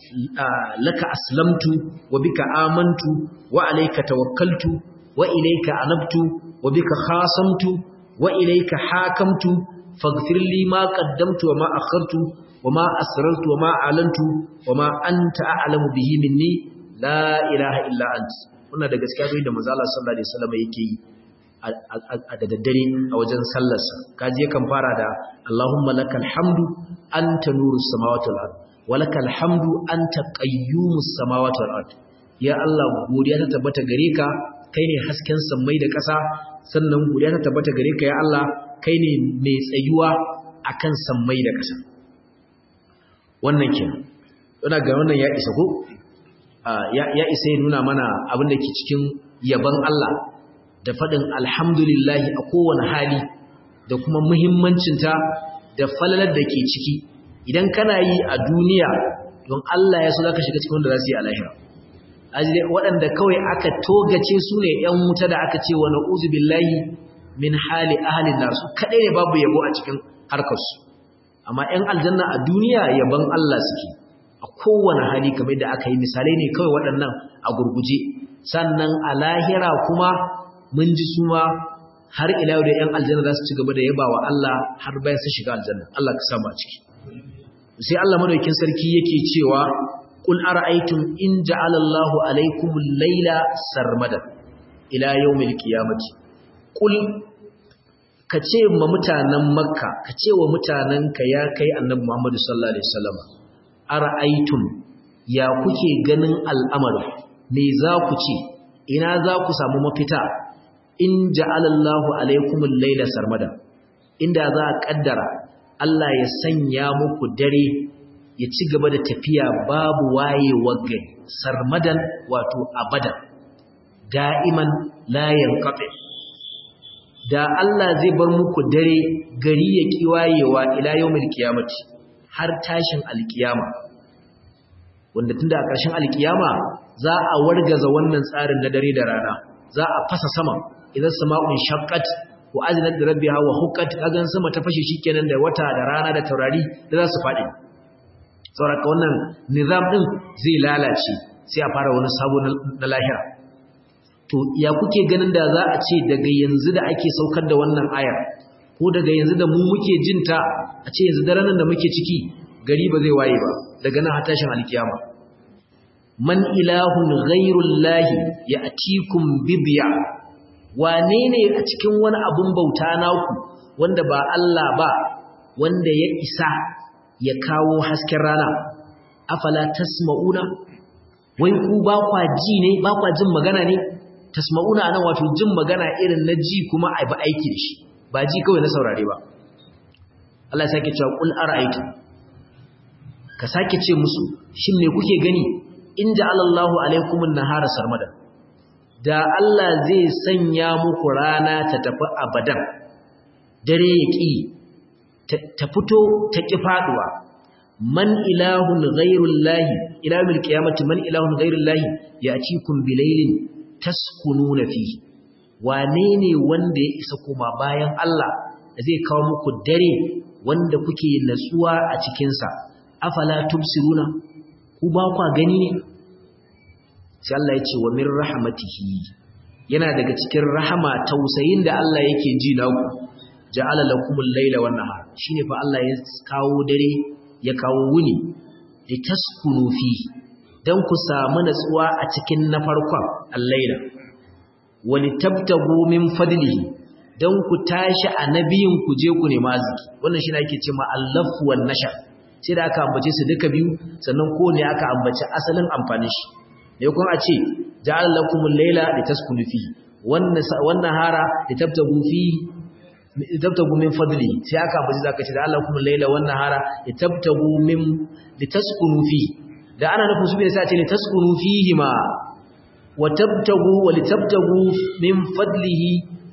laka aslamtu wa bika amantu wa alayka tawakkaltu wa ilayka anabtu wa bika khasamtu wa ilayka hakamtu faghfir li ma qaddamtu wa ma akhartu wa ma asrartu wa ma alantu wa ma anta a'lamu bihi minni la ilaha illa ant wannan da gaskiya da manzo Allah sallallahu alaihi wasallam yake yi a da daddare a wajen sallarsa kaji yakan fara da Allahumma lakal hamdu anta nurus samawati wal ard wa lakal hamdu anta qayyumus samawati wal ard ya Allah godiya ta tabbata gare ka kai ne hasken sammai da ƙasa sannan godiya ta tabbata gare ka ya Allah kai ne mai tsayuwa akan sammai da ƙasa wannan kenan ina ga wannan ya isa ko ya isa ya nuna mana abin da ke cikin yaban Allah da faɗin alhamdulillahi a kowane hali da kuma muhimmancinta da falalar da ke ciki idan kana yi a duniya don Allah ya so za ka shiga cikin wanda za su yi a lahira waɗanda kawai aka togace su ne ‘yan wuta da aka ce wa na'uzu billahi min hali ahalin nasu kaɗai ne babu yabo a cikin harkarsu amma ‘yan aljanna a duniya yabon Allah suke a kowane hali kamar da aka yi misalai ne kawai waɗannan a gurguje sannan a lahira kuma mun ji su ma har ila da ‘yan aljanna za su ci gaba da yaba wa Allah har bayan su shiga aljanna Allah ka samu a ciki sai Allah madaukin sarki yake cewa قل أرأيتم إن جعل الله عليكم الليل سرمدا إلى يوم القيامة قل kace ma mutanen makka kace wa mutanenka ya kai annabi muhammadu sallallahu alaihi wasallam ara'aytum ya kuke ganin al'amari me za ku ce ina za ku samu mafita in ja'alallahu alaikumul layla sarmada inda za a kaddara Allah ya sanya muku dare ya ci gaba da tafiya babu wayewar gari sarmadan wato abadan da'iman layan kafe da Allah zai bar muku dare gari ya ki wayewa ila yawmil qiyamati har tashin alkiyama wanda tunda a ƙarshen alkiyama za a wargaza wannan tsarin na dare da rana za a fasa sama idan sama'un shaqqat wa azinat rabbiha wa huqqat kagan sama ta fashe shikenan da wata da rana da taurari da za su faɗi sauraka wannan nizam ɗin zai lalace sai a fara wani sabo na lahira to ya kuke ganin da za a ce daga yanzu da ake saukar da wannan ayar ko daga yanzu da mu muke jinta a ce yanzu daren da muke ciki gari ba zai waye ba daga nan tashin alkiyama man ilahun ghairullahi ya atikum bibiya wane ne a cikin wani abun bauta naku wanda ba Allah ba wanda ya isa ya kawo hasken rana afala tasma'una wai ku ba kwa ji ne ba kwa jin magana ne tasma'una anan wato jin magana irin na ji kuma a ba aiki da shi ba ji kawai na saurare ba Allah ya sake cewa qul ara'aytu ka sake ce musu shin me kuke gani in ja'alallahu alaikumun nahara sarmada da Allah zai sanya muku rana ta tafi abadan dare ya ƙi ta fito ta ƙi faɗuwa man ilahun ghairullahi ilahul qiyamati man ilahun ghairullahi ya'tikum bilailin taskununa fihi wane ne wanda ya isa kuma bayan Allah da zai kawo muku dare wanda kuke natsuwa a cikin sa afala tubsiruna ku ba kwa gani ne sai Allah ya ce wa min rahmatihi yana daga cikin rahama tausayin da Allah yake ji naku ja'ala lakumul layla wan nahar shine fa Allah ya kawo dare ya kawo wuni litaskunu fi dan ku samu natsuwa a cikin na farkon al-layla walitabtagu min fadlihi dan ku tashi a nabiyin ku je ku nemi arziki wannan shine ake cewa allafu wan nashar sai da aka ambace su duka biyu sannan ko ne aka ambace asalin amfanin shi ne kuma a ce ja'ala lakumul layla litaskunu fi wannan wannan hara litabtagu fi litabtagu min fadli sai aka ambace zaka ce ja'ala lakumul layla wan nahara litabtagu min litaskunu fi da ana nufin su ne sai a ce litaskunu fihi ma wa tabtagu wa litabtagu min fadlihi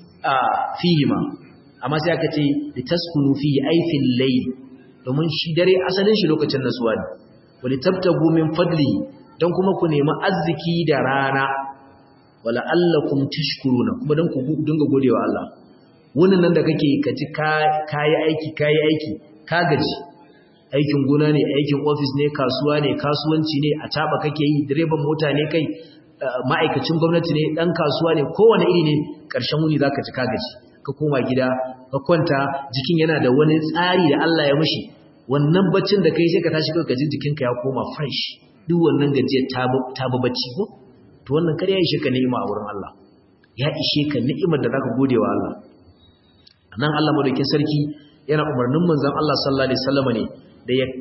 fihi ma amma sai aka ce litaskunu fihi ay fil layl domin shi dare asalin shi lokacin nasuwa ne wa litabtagu min fadlihi don kuma ku nemi arziki da rana wala allakum tashkuruna kuma don ku dinga godewa Allah wannan nan da kake kaci kayi aiki kayi aiki ka gaji aikin gona ne aikin office ne kasuwa ne kasuwanci ne a taba kake yi direban mota ne kai ma'aikacin gwamnati ne dan kasuwa ne kowane iri ne karshen wuni zaka ci ka gaji ka koma gida ka kwanta jikin yana da wani tsari da Allah ya mishi wannan baccin da kai sai ka tashi kai gajin jikinka ya koma fresh duk wannan gajiyar ta ba bacci ko to wannan kar ya ishe ka ni'ima a wurin Allah ya ishe ka ni'imar da zaka gode wa Allah nan Allah madaukakin sarki yana umarnin manzon Allah sallallahu alaihi wasallam ne da ya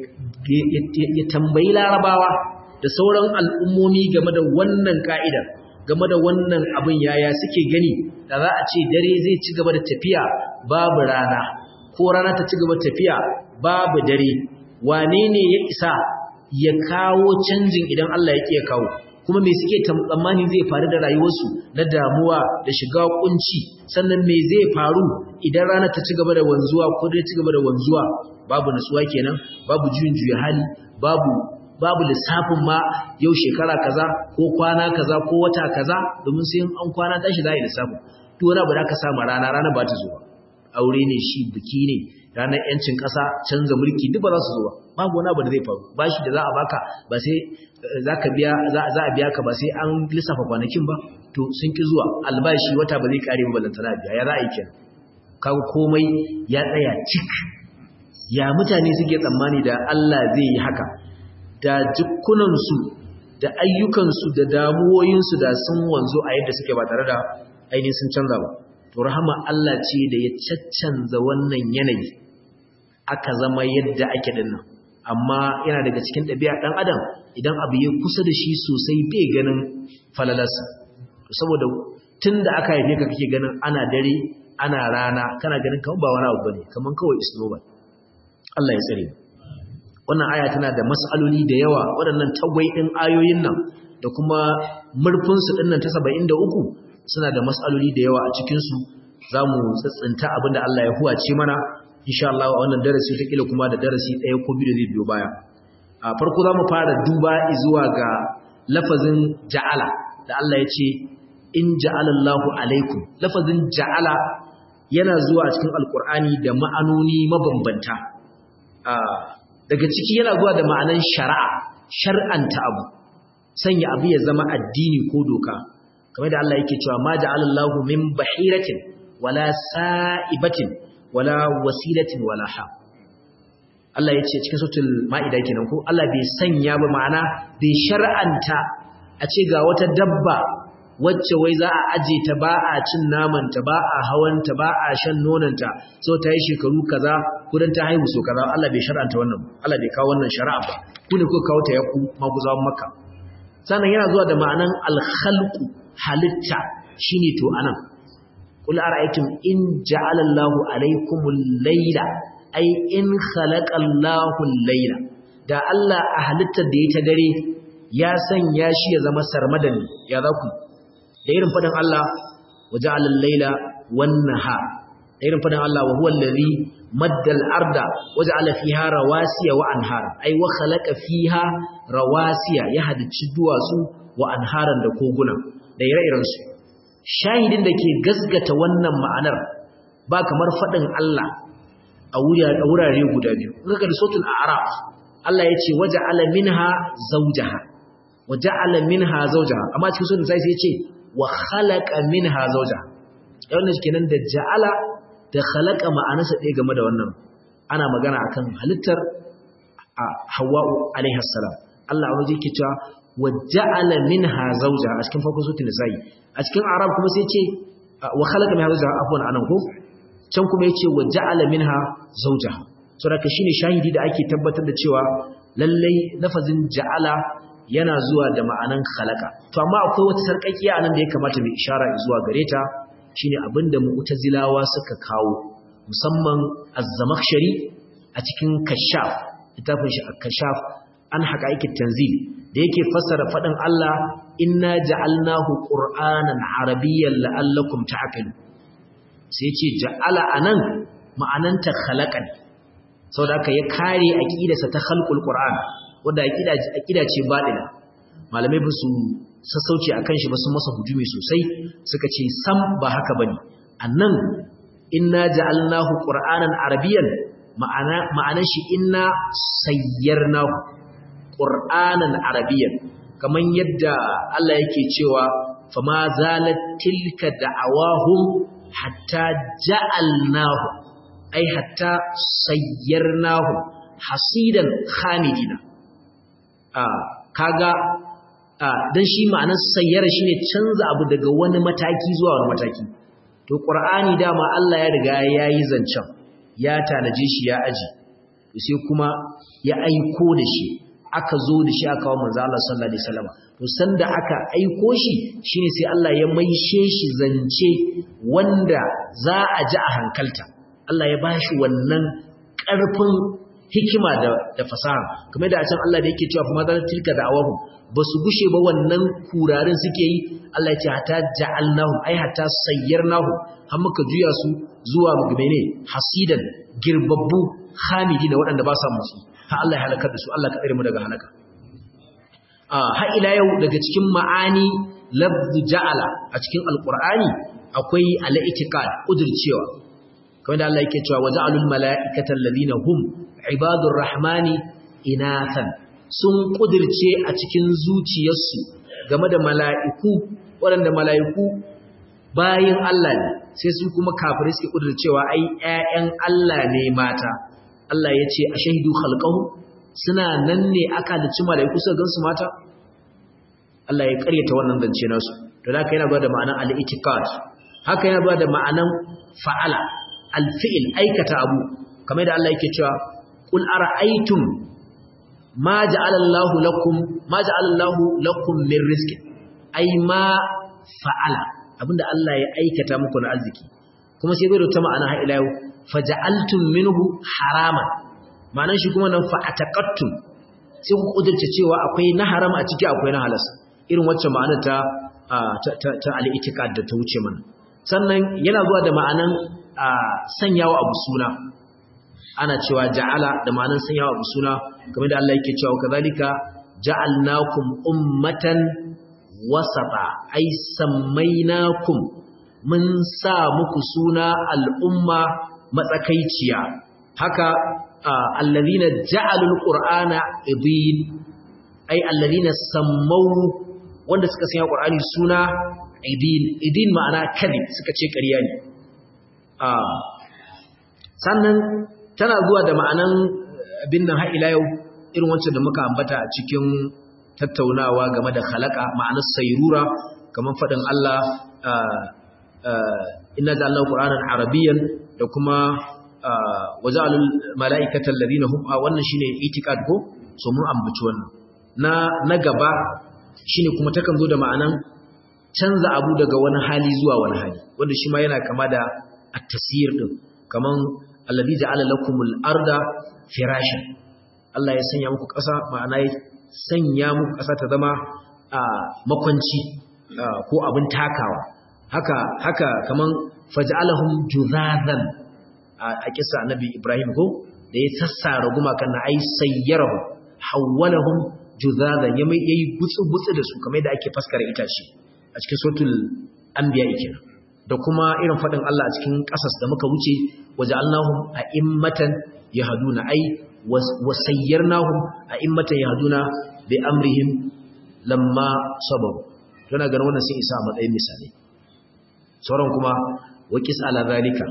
ya tambayi larabawa da sauran al'ummomi game da wannan ka'idar game da wannan abin yaya suke gani da za a ce dare zai ci gaba da tafiya babu rana ko rana ta ci gaba tafiya babu dare wane ne ya isa ya kawo canjin idan Allah ya ya kawo kuma me suke tsammani zai faru da rayuwarsu na damuwa da shiga kunci sannan me zai faru idan rana ta ci gaba da wanzuwa ko dai ci gaba da wanzuwa babu nutsuwa kenan babu juyin juya hali babu babu lissafin ma yau shekara kaza ko kwana kaza ko wata kaza domin sai an kwana tashi za a yi lissafin duk wani abu da aka samu rana rana ba ta zo ba aure ne shi biki ne ranar yancin ƙasa canza mulki duk ba za su zo ba babu wani abu da zai faru bashi da za a baka ba sai za ka biya za a biya ka ba sai an lissafa kwanakin ba to sun ki zuwa albashi wata ba zai kare ba balantana biya ya za a yi kenan kaga komai ya tsaya cik ya mutane suke tsammani da Allah zai yi haka da jikunansu da ayyukansu da damuwoyinsu da sun wanzu a yadda suke ba tare da ainihin sun canza ba to rahama Allah ce da ya caccanza wannan yanayi aka zama yadda ake dinnan amma yana daga cikin ɗabi'a ɗan adam idan abu ya kusa da shi sosai bai ganin falalarsa saboda tun da aka haife ka kake ganin ana dare ana rana kana ganin kamar ba wani abu bane kamar kawai isnoba Allah ya tsare wannan aya tana da mas'aloli da yawa waɗannan tagwai ɗin ayoyin nan da kuma murfinsu ɗin nan ta saba'in da uku suna da mas'aloli da yawa a cikinsu za mu tsatsinta abinda Allah ya huwace mana insha Allah a wannan darasi ta kila kuma da darasi ɗaya ko biyu da zai biyo baya a farko za mu fara duba zuwa ga lafazin ja'ala da Allah ya ce in ja'alallahu alaikum lafazin ja'ala yana zuwa cikin alkur'ani da ma'anoni mabambanta daga ciki yana zuwa da ma'anan shari'a shar'anta abu sanya abu ya zama addini ko doka kamar da Allah yake cewa ma ja'alallahu min bahiratin wala sa'ibatin wala wasilatin wala ha Allah yace cikin suratul maida kenan ko Allah bai sanya ba ma'ana bai shar'anta a ce ga wata dabba wacce wai za a aje ta ba a cin naman ta ba a hawan ta ba a shan nonon ta so ta yi shekaru kaza kudan ta haihu so kaza Allah bai shar'anta wannan Allah bai kawo wannan shari'a ba ku ne kuka kawo ta yaku maguzawan makka sannan yana zuwa da ma'anan al-khalqu halitta shine to anan qul ara'aytum in ja'ala Allahu alaykumul layla ay in khalaqa Allahu al-layla da da Allah a halittar da ya ta dare ya sanya shi ya zama sarmadani ya za ku da irin faɗin Allah waje alallaila wannan ha da irin faɗin Allah wa huwa allazi maddal arda waje ala fiha rawasiya wa anhara ai wa khalaqa fiha rawasiya ya halicci duwatsu wa anharan da koguna da ire-iren su shahidin da ke gasgata wannan ma'anar ba kamar faɗin Allah a wurare guda biyu kaga da sautul a'raf Allah ya ce waja'ala minha zawjaha waja'ala minha zawjaha amma cikin sunan sai ya ce wa khalaqa minha zawjaha wannan kenan da ja'ala da khalaqa ma'anarsa ɗaya game da wannan ana magana akan halittar Hawwa'u alaiha salam Allah a waje yake cewa waja'ala minha zawjaha a cikin farkon sunan nisa'i a cikin arab kuma sai ce wa khalaqa minha zawjaha afwan anan ko can kuma yace waja'ala minha zawjaha saboda shine shahidi da ake tabbatar da cewa lallai lafazin ja'ala yana zuwa da ma'anan khalaqa to amma akwai wata sarkakiya anan da ya kamata mu ishara zuwa gare ta shine abinda mu'tazilawa suka kawo musamman az-zamakhshari a cikin kashaf littafin shi kashaf an haqa'iqit tanzil da yake fassara fadin Allah inna ja'alnahu qur'anan arabiyyan la'allakum ta'qilun sai ce ja'ala anan ma'ananta khalaqan saboda haka ya kare aqidarsa ta khalqul qur'an wanda aqida aqida ce badila malamai ba su sassauci akan shi ba sun masa hujumi sosai suka ce sam ba haka bane annan inna ja'alnahu qur'anan arabiyyan ma'ana ma'anar shi inna sayyarnahu qur'anan arabiyyan kaman yadda Allah yake cewa fama zalat tilka da'awahum hatta ja'alnahu ai hatta sayyarnahu hasidan khamidina ah kaga ah dan shi ma'anar sayyara shine canza abu daga wani mataki zuwa wani mataki to qur'ani dama Allah ya riga yayi zancan ya tanaje shi ya aji to sai kuma ya aiko da shi aka zo da shi aka wa manzo Allah sallallahu alaihi wasallam to sanda aka aiko shi shine sai Allah ya maishe shi zance wanda za a ji a hankalta Allah ya bashi wannan ƙarfin hikima da da fasaha kamar da a can Allah da yake cewa fa madal tilka da'awahum basu gushe ba wannan kurarin suke yi Allah ya ce hatta ja'alnahum ai hatta sayyarnahum har muka juya su zuwa mene hasidan girbabbu hamidina waɗanda ba sa musu har Allah ya halakar da su Allah ka tsare mu daga halaka har ila yau daga cikin ma'ani lafzu ja'ala a cikin alqur'ani akwai al-i'tiqad udurcewa kamar da Allah yake cewa waja'alul mala'ikata alladhina hum ibadur rahmani inathan sun kudirce a cikin zuciyarsu game da mala'iku waɗanda mala'iku bayin Allah ne sai su kuma kafirai suke kudircewa ai ƴaƴan Allah ne mata Allah ya ce a shahidu khalqahu suna nan ne aka da ci mala'iku suka gansu mata Allah ya karyata wannan zance nasu don haka yana ba da ma'anan al-itiqad haka yana ba da ma'anan fa'ala al-fi'l aikata abu kamar da Allah yake cewa qul ara'aytum ma ja'ala Allahu lakum ma ja'ala Allahu lakum min rizqin ai ma fa'ala abinda Allah ya aikata muku na arziki kuma sai bai da ta ma'ana ha ila yau faja'altum minhu haraman ma'anar shi kuma nan fa'ataqattum sai ku kudurce cewa akwai na haram a ciki akwai na halas irin wacce ma'anar ta ta ta al-i'tiqad da ta wuce mana sannan yana zuwa da ma'anan sanyawa abu suna ana cewa ja'ala da ma'anan sanyawa abu suna kamar da Allah yake cewa kazalika ja'alnakum ummatan wasata ai sammainakum mun sa muku suna al'umma matsakaiciya haka allazina ja'alul qur'ana idin ai allazina sammau wanda suka sanya qur'ani suna idin idin ma'ana kadhib suka ce ƙarya ne sannan tana zuwa da ma'anan abin nan har ila yau irin wancan da muka ambata a cikin tattaunawa game da khalaqa ma'anar sayrura kamar fadin Allah inna ja'alnahu qur'anan arabiyyan da kuma waja'alul mala'ikata alladhina hum wannan shine itiqad ko so mun ambaci wannan na na gaba shine kuma takan zo da ma'anan canza abu daga wani hali zuwa wani hali wanda shi ma yana kama da at-tasir din kaman alladhi ja'ala lakumul arda firashan Allah ya sanya muku ƙasa ma'ana ya sanya muku ƙasa ta zama makwanci ko abin takawa haka haka kaman faj'alahum juzazan a kisa annabi Ibrahim ko da ya sassara gumakan na ai sayyarahu hawwalahum juzazan yayi yayi gutsu-gutsu da su kamar yadda ake faskara itace a cikin suratul anbiya kenan da kuma irin fadin Allah a cikin kasas da muka wuce waja'alnahum a'immatan yahduna ai wasayyarnahum a'immatan yahduna bi amrihim lamma sabaru tana ganin wannan sai isa a matsayin misali sauran kuma waqis ala zalika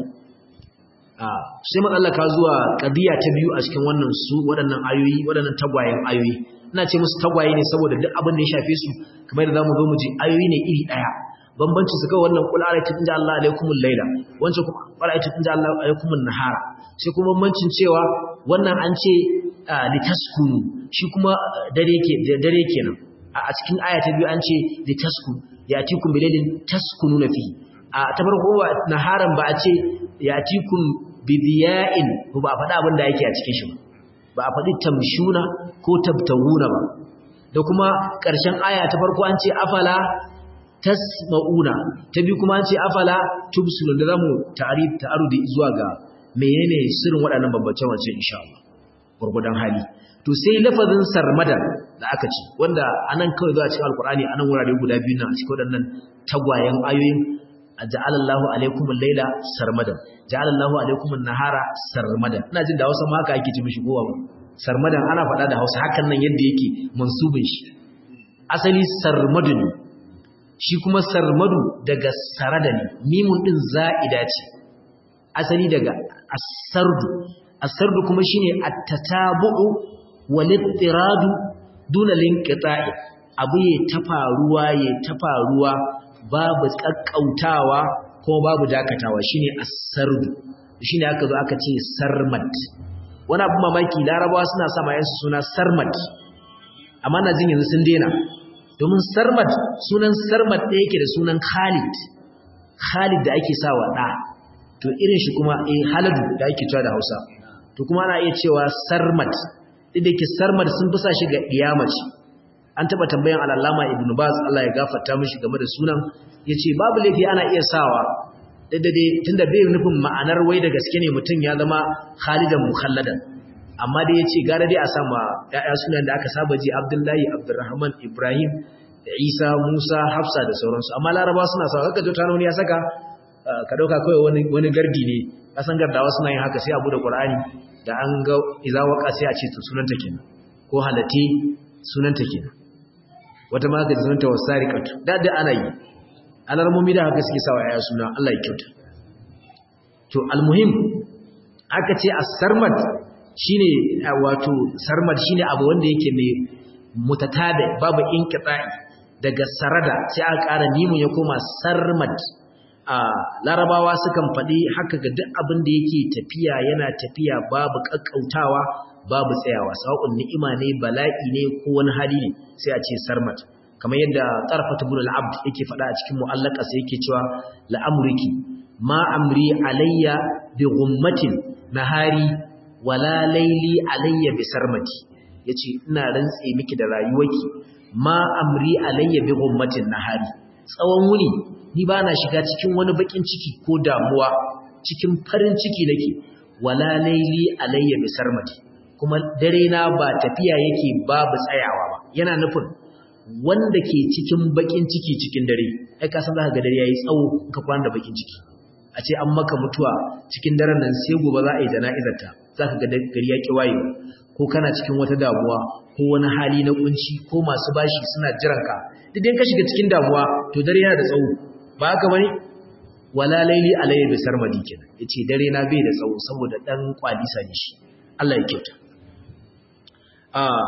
a sai matsallaka zuwa qadiya ta biyu a cikin wannan su waɗannan ayoyi waɗannan tagwayen ayoyi ina ce musu tagwaye ne saboda duk abin da ya shafe su kamar da zamu zo mu ji ayoyi ne iri daya bambanci su kawai wannan qul ara'aytum inja Allah alaykumul layla wancan kuma ara'aytum inja Allah alaykumun nahara sai kuma bambancin cewa wannan an ce litaskunu shi kuma dare ke dare kenan a cikin aya ta biyu an ce litaskun yatikum bilailin taskununa fihi a ta farko naharan ba a ce yatikum bidiya'in ba a faɗa abin da yake a cikin shi ba ba a faɗi tamshuna ko tabtawuna ba da kuma ƙarshen aya ta farko an ce afala tasma'una ta biyu kuma an ce afala tubsirun da zamu ta'arif ta'arudi zuwa ga menene sirrin waɗannan bambance wance insha Allah gurgudan hali to sai lafazin sarmadan da aka ce wanda anan kawai zuwa cikin alkur'ani anan wurare guda biyu nan a cikin waɗannan tagwayen ayoyin ja'alallahu alaikum al-laila sarmadan ja'alallahu alaikum an-nahara sarmadan ina jin da Hausa ma haka ake ce mishi kowa ba sarmadan ana faɗa da Hausa hakan nan yadda yake mansubin shi asali sarmadu ne shi kuma sarmadu daga sarada ne mimun din za'ida ce asali daga asardu asardu kuma shine at-tatabu'u wal-ittiradu duna linqita'i abu ya tafaruwa ya tafaruwa babu kakkautawa ko babu dakatawa shine as-sardu shine aka zo aka ce sarmad wani abu mamaki larabawa suna sa mayansu suna sarmad amma na jin yanzu sun dena domin sarmad sunan sarmad ɗaya yake da sunan khalid khalid da ake sawa ɗa to irin shi kuma eh haladu da ake cewa da hausa to kuma ana iya cewa sarmad duk da ke sarmad sun fi sa shi ga iyamaci an taba tambayan al'allama ibn baz Allah ya gafarta mishi game da sunan yace babu laifi ana iya sawa daddade tunda bai nufin ma'anar wai da gaske ne mutum ya zama khalidan mukhalladan amma dai yace gara dai a sama yaya sunan da aka saba ji abdullahi abdurrahman ibrahim da isa musa hafsa da sauransu amma laraba suna sawa kaga jota wani ya saka ka dauka kai wani wani gardi ne kasan gardawa suna yin haka sai abu da qur'ani da an ga iza waka sai a ce to sunanta kenan ko halati sunanta kenan wata ma ka sunanta wasariqatu da da ana yi alarmomi da haka suke sawa yaya suna Allah ya kyauta to almuhim aka ce as-sarmad shine wato sarmad shine abu wanda yake mai mutatada babu inqita'i daga sarada sai aka ƙara nimun ya koma sarmad a larabawa sukan faɗi haka ga duk abin da yake tafiya yana tafiya babu kakkautawa babu tsayawa sawa'un ni'ima ne bala'i ne ko wani hali ne sai a ce sarmat kamar yadda tarfat ibn al-abd yake faɗa a cikin mu'allaka sai yake cewa la'amriki ma amri alayya bi ghummatin nahari wala layli alayya bi sarmati yace ina rantse miki da rayuwarki ma amri alayya bi ghummatin nahari tsawon wuni ni ba na shiga cikin wani bakin ciki ko damuwa cikin farin ciki nake wala laili alayya bi sarmati kuma dare na ba tafiya yake babu tsayawa ba yana nufin wanda ke cikin bakin ciki cikin dare ai ka san zaka ga dare yayi tsawo ka kwana da bakin ciki a ce an maka mutuwa cikin daren nan sai gobe za a yi jana'izar ta zaka ga gari ya ki wayewa ko kana cikin wata damuwa ko wani hali na kunci ko masu bashi suna jiranka duk dai ka shiga cikin damuwa to dare yana da tsawo ba haka bane wala laili alayhi bi sarmadi kenan yace dare na bai da tsawo saboda dan kwalisa ne shi Allah ya kyauta ah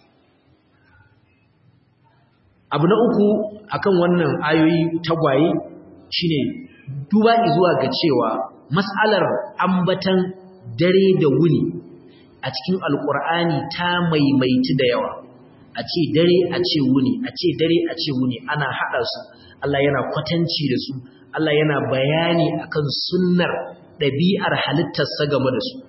abu na uku akan wannan ayoyi tagwaye shine duba zuwa ga cewa mas'alar ambatan dare da wuni a cikin alkur'ani ta maimaici da yawa a ce dare a ce wuni a ce dare a ce wuni ana haɗa su Allah yana kwatanci da su Allah yana bayani akan sunnar ɗabi'ar halittarsa game da su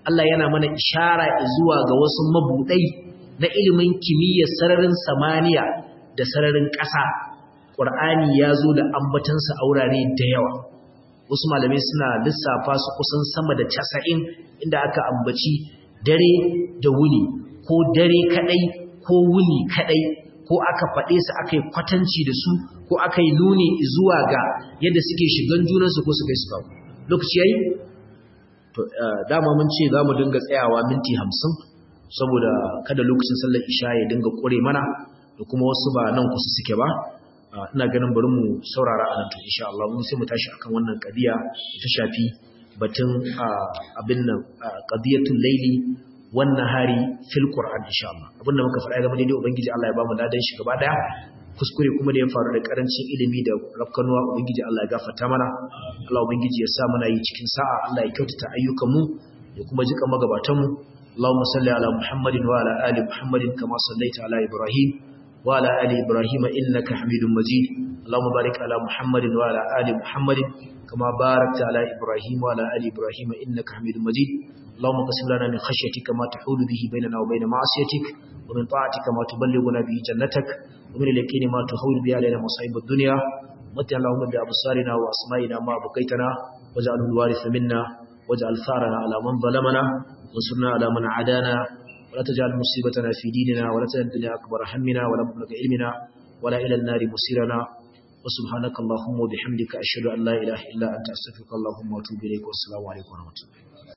Allah yana mana ishara zuwa ga wasu mabudai na ilimin kimiyyar sararin samaniya da sararin ƙasa Qur'ani ya zo da ambatansa a wurare da yawa wasu malamai suna lissafa su kusan sama da 90 inda aka ambaci dare da wuni ko dare kadai ko wuni kadai ko aka faɗe su aka yi kwatanci da su ko aka yi nuni zuwa ga yadda suke shigan junansu ko suka yi su kawo lokaci yayi to dama mun ce za mu dinga tsayawa minti hamsin saboda kada lokacin sallar isha ya dinga ƙure mana da kuma wasu ba nan kusa suke ba ina ganin bari mu saurara a nan to insha Allah mun sai mu tashi akan wannan kadiya ta shafi batun abin nan qadiyatul layli wan nahari fil qur'an insha Allah abinda muka faɗa game da ubangiji Allah ya ba mu ladan shi gaba daya kuskure kuma da ya faru da karancin ilimi da rafkanuwa ubangiji Allah ya gafarta mana Allah ubangiji ya sa mana yi cikin sa'a Allah ya kyautata ayyukan mu ya kuma jika magabatan mu Allahumma salli ala Muhammadin wa ala ali Muhammadin kama sallaita ala Ibrahim wa ala ali Ibrahim innaka Hamidum Majid Allahumma barik ala Muhammadin wa ala ali Muhammadin kama barakta ala Ibrahim wa ala ali Ibrahim innaka Hamidum Majid اللهم قسم لنا من خشيتك ما تحول به بيننا وبين معصيتك ومن طاعتك ما تبلغنا به جنتك ومن اليقين ما تحول به علينا مصائب الدنيا متع اللهم بأبصارنا وأسمائنا ما بقيتنا واجعله الوارث منا واجعل ثارنا على من ظلمنا وانصرنا على من عادانا ولا تجعل مصيبتنا في ديننا ولا تجعل الدنيا أكبر همنا ولا مبلغ علمنا ولا إلى النار مصيرنا وسبحانك اللهم وبحمدك أشهد أن لا إله إلا أنت أستغفرك اللهم وأتوب إليك والسلام عليكم ورحمة الله